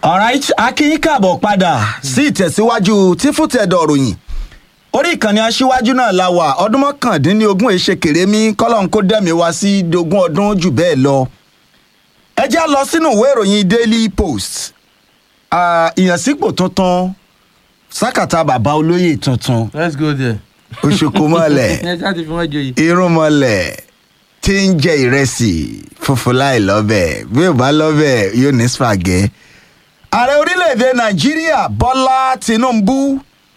alright akínyìn káàbọ̀ padà sí ìtẹ̀síwájú tí fútẹ̀dọ̀ ròyìn orí ìkànnì aṣíwájú náà la wà ọdún mọ́kàndínlógún èṣe kèrémí kọ́lọ́n kó dẹ̀mí wá sí dogún ọdún jù bẹ́ẹ̀ lọ. ẹ já lọ sínú ìwé ìròyìn daily post Ah, ìyànsípò tuntun sákàtà bàbá olóyè tuntun let's go there. òṣùkú mọ́lẹ̀ ẹ ṣáà ti fi wọ́n joyè. irun mọ́lẹ̀ tí ń jẹ ìrẹsì funfun láì lọ́bẹ̀ bí ò bá lọ́bẹ̀ yóò ní spagẹ́. ààrẹ orílẹ̀-èdè nàìjíríà bọ́lá tinubu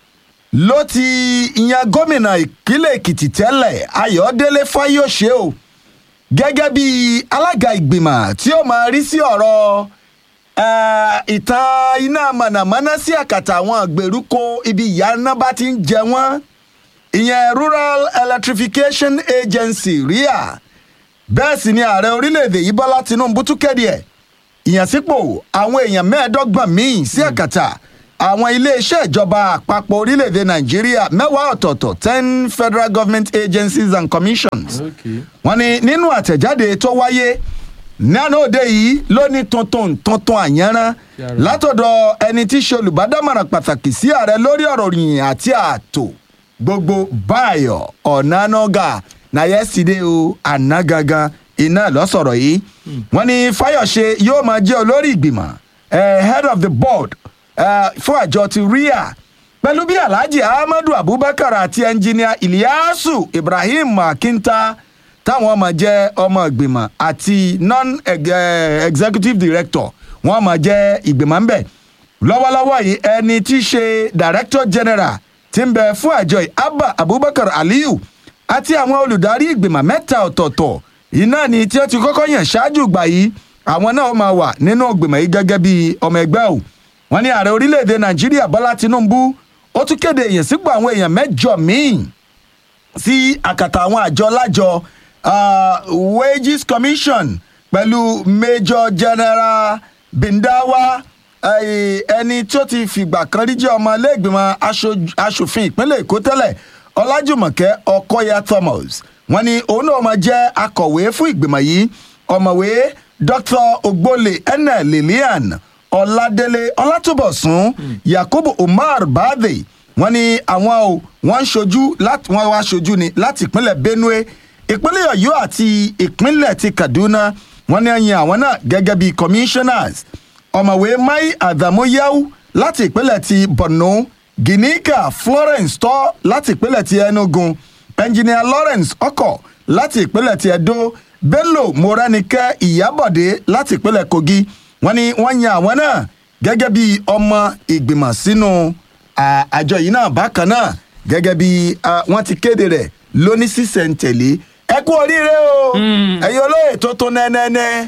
ló ti yan gómìnà ìpínlẹ̀ èkìtì tẹ́lẹ̀ ayọ̀délé fáyọ̀ṣe o gẹ́gẹ́ bí alága ìgbìmọ̀ tí ó máa rí sí ọ̀rọ̀ eh, ìtàn iná mọ̀nàmọ́ná sí àkàtà àwọn ìgbèríko ibi ìyá iná bá ti ń jẹ wọ́n ìyẹn rural electrification agency ria bẹ́ẹ̀ sì ni ààrẹ orílẹ̀-èdè yìí bọ́lá tinubu tún kéde ẹ̀ ìyànsípò àwọn èèyàn mẹ́ẹ̀ẹ́dọ́gbọ̀n míì sí àkàtà àwọn iléeṣẹ́ ìjọba àpapọ̀ orílẹ̀-èdè nàìjíríà mẹ́wàá ọ̀tọ̀ọ̀tọ̀ ten federal government agencies and commissions okay. wọ́n ní nínú àtẹ̀jáde tó wáyé nánà òde yìí ló ní tuntun tuntun àyànrán Yàrá. látọ̀dọ̀ ẹni tí í ṣe olùbádámọ̀ràn pàtàkì sí ààrẹ lórí ọ̀rọ̀ yìnyín àti ààtò gbogbo báyọ̀ ọ̀nànàgà na yesterday o àná gangan iná lọ́sọ̀rọ̀ yìí wọ́n ní fáyọ̀ṣe yóò máa jẹ́ olórí ìgbìmọ̀ eh, head of the board eh, fún àjọ ti ria pẹ̀lú bí alhaji ahmadu abubakar àti ẹnjìníà iliyasu ibrahim akinta táwọn ọmọ jẹ́ ọmọ ìgbìmọ̀ àti non-executive director wọ́n máa jẹ́ ìgbìmọ̀ ńbẹ̀ lọ́wọ́lọ́wọ́ yìí ẹni tí í ṣe director general ti ń bẹ fún àjọ yìí abba abubakar aliyu àti àwọn olùdarí ìgbìmọ̀ mẹ́ta ọ̀tọ̀ọ̀tọ̀ iná ni tí ó ti kọ́kọ́ yàn ṣáájú ìgbà yìí àwọn náà máa wà nínú ìgbìmọ̀ yìí gẹ́gẹ́ bí ọmọ ẹgbẹ́ o wọ́n ní ààrẹ orílẹ̀-èdè nàìjíríà bọ́lá tinubu ó tún kéde ìyànsípò àwọn èèyàn mẹ́jọ míì sí àkàtà àwọn àjọ lájọ uh, wages commission pẹ̀lú major general bindawa eh, ẹni tí ó ti fìgbà kan rí jẹ́ ọmọ iléègbìmọ̀ aṣojú- aṣòfin ìpínlẹ̀ èkó tẹ́lẹ̀ ọlájùmọ̀kẹ́ ọkọ́yà thomas wọ́n ní òun náà máa jẹ́ akọ̀wé fún ìgbìmọ̀ yìí ọ̀mọ̀wé dr ogbole ene lilian ọládélé ọlátúbọ̀sún yakubu umar baadé wọ́n ní àwọn o wọ́n ń ṣojú láti wọ́n wá ṣojú ni láti ìpínlẹ̀ benue ìpínlẹ̀ ọ̀yọ́ àti ìpínlẹ̀ ti kaduna wọ́n ní ẹ̀yìn àwọn náà gẹ́gẹ́ bíi commissioners ọ̀mọ̀wé mai adamuyahu láti ìpínlẹ̀ ti borno ginika florence tọ́ láti ìpínlẹ̀ ti enugu engineer lawrence ọkọ̀ láti ìpínlẹ̀ ti edo bello moranike ìyábọ̀dé láti ìpínlẹ̀ kogi wọ́n ní wọ́n yan àwọn náà gẹ́gẹ́ bí ọmọ ìgbìmọ̀ sínú à, àjọ yìí náà bákan náà gẹ́gẹ́ bí à, wọ́n ti kéde rẹ̀ lóní sísẹ̀ntẹ̀lé ẹ kú oríire o ẹ̀yin olóyè tó tó nẹ́nẹ́nẹ́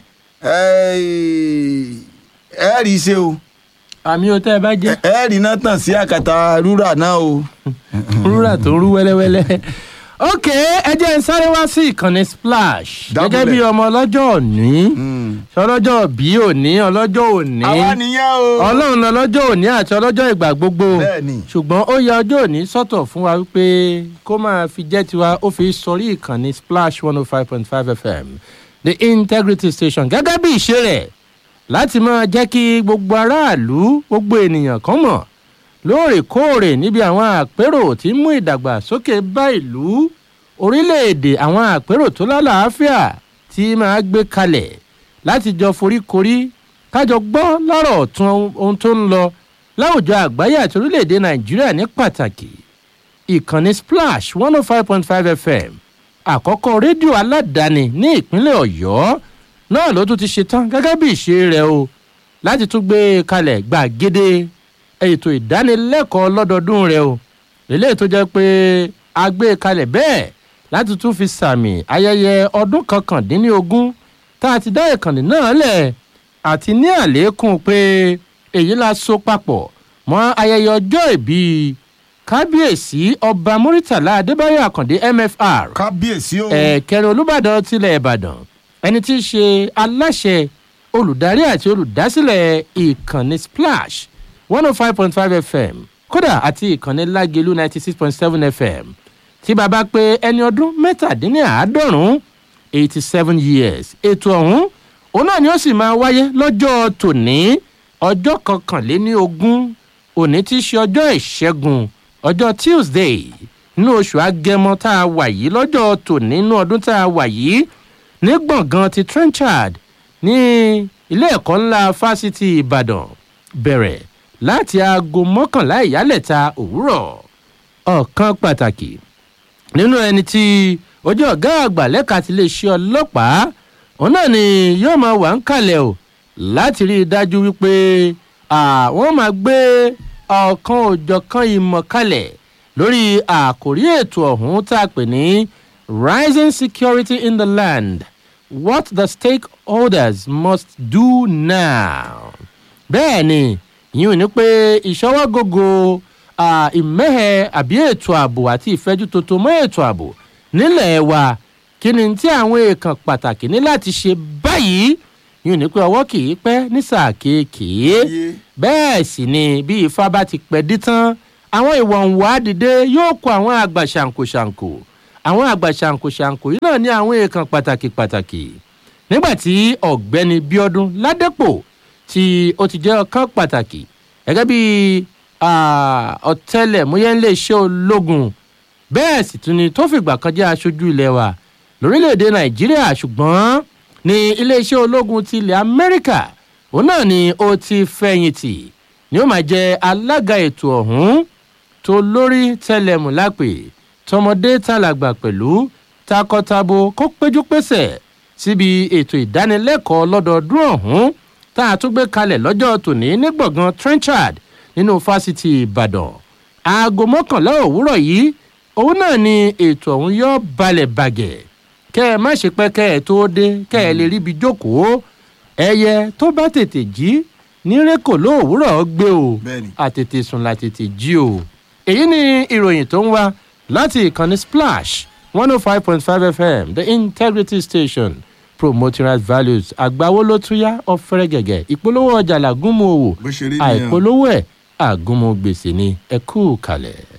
ẹ rí i ṣe o àmì ò tẹ́ ẹ bá jẹ́ ẹ rí iná tàn sí àkàtà rúrà náà o. rúrà tó ń rú wẹ́lẹ́wẹ́lẹ́. ok ẹ jẹ́ ń sáré wá sí ìkànnì splash Dábùlẹ̀. gẹ́gẹ́ bí ọmọ ọlọ́jọ́ òní ọlọ́jọ́ bí òní ọlọ́jọ́ òní àwa nìyẹn o. ọlọ́run lọ́lọ́jọ́ òní àti ọlọ́jọ́ ìgbà gbogbo Bẹ́ẹ̀ni. ṣùgbọ́n ó yẹ ọjọ́ òní sọ́tọ̀ fún wa wípé kó máa fi jẹ́ tiwa ó fi sọrí ìkànnì splash one oh five point five fm the integrity station gẹ́gẹ́ bí ìṣe rẹ̀ láti máa jẹ́ kí gbogbo aráàlú gbogbo ènìyàn kan mọ̀ lóòrèkóòrè níbi àwọn àpérò tí ń mú ìdàgbàsókè bá ìlú orílẹ̀-èdè àwọn àpérò tó lálàáfíà tí máa gbé kalẹ̀ láti jọ foríkorí kájọ gbọ́ lọ́rọ̀ ọ̀tún ohun tó ń lọ láwùjọ àgbáyé àti orílẹ̀-èdè nàìjíríà ní pàtàkì ìkànnì splash one oh five point five fm àkọ́kọ́ rédíò aládàáni ní ìpínlẹ̀ ọ̀yọ́ náà ló tún ti ṣetán gẹ́gẹ́ bí ìṣe rẹ̀ o láti tún gbé kalẹ̀ gbàgede ètò ìdánilẹ́kọ̀ọ́ lọ́dọọdún rẹ̀ o lélẹ́yìí tó jẹ́ pé a gbé kalẹ̀ bẹ́ẹ̀ láti tún fi sàmì ayẹyẹ ọdún kọkàndínlógún tá a ti dá ìkànnì náà lẹ̀ àti ní àlékún pé èyí la so papọ̀ mọ́ ayẹyẹ ọjọ́ ìbí kábíyèsí ọba muritàlá adébáyọ̀ àkàndé mfr kábíyèsí o. ẹ̀ẹ̀kẹrin olùbàdàn tilẹ̀ ìbàdàn ẹni tí í ṣe aláṣẹ olùdarí àti olùdásílẹ̀ ìkànnì splash one oh five point five fm kódà àti ìkànnì lágelu ninety six point seven fm tí bàbá pé ẹni ọdún mẹ́tàdínláàádọ́rùn-ún eighty seven years ètò ọ̀hún òun náà ni ó sì máa wáyé lọ́jọ́ tòní ọjọ́ kọkànléní ogún òní tí í ṣe ọjọ́ ìṣẹ́gun ọjọ́ tuesday nínú oṣù agẹmọ tá a wà yìí lọ́jọ́ tòní nínú ọdún tá a wà yìí ní gbọ̀ngàn ti trenchard ní ilé ẹ̀kọ́ ńlá fásitì ìbàdàn bẹ̀rẹ̀ láti aago mọ́kànlá ìyálẹ̀ta òwúrọ̀ ọ̀kan pàtàkì nínú ẹni tí ojú ọ̀gá àgbà lẹ́ka ti lè ṣe ọlọ́pàá òun náà ni yóò máa wà ń kalẹ̀ o láti rí i dájú wípé àwọn máa gbé ọ̀kan òjọ̀kan ìmọ̀ kalẹ̀ lórí àkórí ètò ọ̀hún tá a pè ní rising security in the land what the stakeholders must do now. bẹ́ẹ̀ ni ìyún ní pé ìṣọwọ́gógó ìmẹ́hẹ̀ àbí ètò ààbò àti ìfẹ́jú tuntun mọ́ ètò ààbò nílẹ̀ wa kí ni tí àwọn èèkàn pàtàkì ní láti ṣe báyìí yìí ní pé ọwọ́ kì í pẹ́ ní sáà kéèkéé bẹ́ẹ̀ sì ni bí ifá bá ti pẹ́ dí tán àwọn ìwọ̀nwá dìde yóò kó àwọn àgbà ṣàǹkóṣàǹkó àwọn àgbà ṣàǹkóṣàǹkó yìí náà ní àwọn èèkàn pàtàkì pàtàkì nígbà tí ọ̀gbẹ́ni bíọ́dún ládépò tí ó ti jẹ́ ọ̀kan pàtàkì gẹ́gẹ́ bí ọ̀tẹlẹ̀múyẹ́ ńlẹ̀ iṣẹ́ ológun bẹ́ẹ̀ sì tún ni tó fìgbà kan jẹ́ aṣojú ilẹ̀ wa lórílẹ̀‐èdè nàìjíríà ṣùgbọ́n ní iléeṣẹ́ ológun ti ilẹ̀ amẹ́ríkà òun náà ni ó ti fẹ̀yìntì ni ó máa jẹ alága ètò ọ̀hún tó lórí tẹlẹmù lápè tọmọdé tàlàgbà pẹ̀lú takọtabo kó péjú pésẹ̀ síbi ètò ìdánilẹ́kọ̀ọ́ lọ́dọọdún ọ̀hún tá a tún gbé kalẹ̀ lọ́jọ́ tòní ní gbọ̀ngàn trenchard nínú fásitì ìbàdàn aago mọ́kànlá òwúrọ̀ yìí òun náà ni ètò ọ̀hún yóò balẹ̀ bàgẹ̀ kẹ́ ẹ má ṣe pẹ́ kẹ́ ẹ tó dé kẹ́ ẹ lè ríbi jókòó ẹyẹ tó bá tètè jí ní rékò lóòwúrọ̀ gbé o àtètè sùn látètè jí o èyí ni ìròyìn tó ń wá láti ìkànnì splash one oh five point five fm the integrity station promoting right values àgbáwo ló tún yá ọ̀fẹ́rẹ́ gẹ̀gẹ̀ ìpolówó ọjà làgúnmu òwò àìpolówó ẹ̀ àgúnmu gbèsè ni ẹ kú kalẹ̀.